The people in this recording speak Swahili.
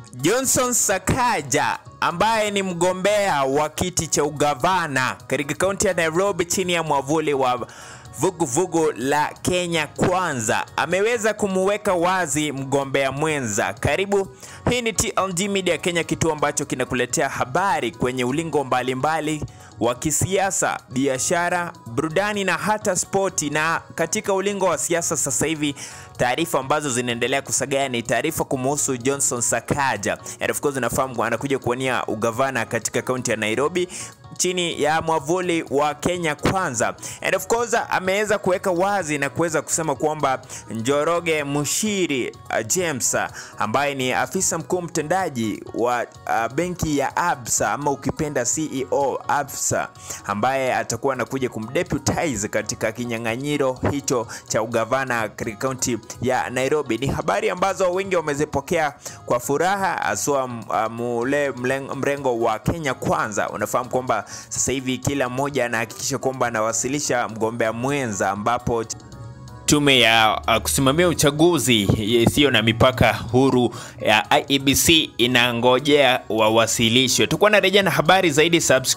Johnson Sakaja ambaye ni mgombea wa kiti cha ugavana katika kaunti ya Nairobi chini ya mwavuli wa vuguvugu vugu la Kenya Kwanza ameweza kumuweka wazi mgombea mwenza. Karibu, hii ni TLG Media Kenya, kituo ambacho kinakuletea habari kwenye ulingo mbalimbali wa kisiasa, biashara, burudani na hata spoti. Na katika ulingo wa siasa sasa hivi taarifa ambazo zinaendelea kusagaa ni taarifa kumuhusu Johnson Sakaja. And of course unafahamu anakuja kuwania ugavana katika kaunti ya Nairobi chini ya mwavuli wa Kenya Kwanza. And of course ameweza kuweka wazi na kuweza kusema kwamba Njoroge Mushiri uh, James uh, ambaye ni afisa mkuu mtendaji wa uh, benki ya Absa ama ukipenda CEO Absa ambaye atakuwa anakuja kumdeputize katika kinyang'anyiro hicho cha ugavana katika kaunti ya Nairobi. Ni habari ambazo wengi wamezipokea kwa furaha, haswa mule mrengo wa Kenya Kwanza. Unafahamu kwamba sasa hivi kila mmoja anahakikisha kwamba anawasilisha mgombea mwenza ambapo tume ya uh, kusimamia uchaguzi isiyo na mipaka huru ya IEBC inangojea wawasilishwe. Tutakuwa na rejea na habari zaidi subscribe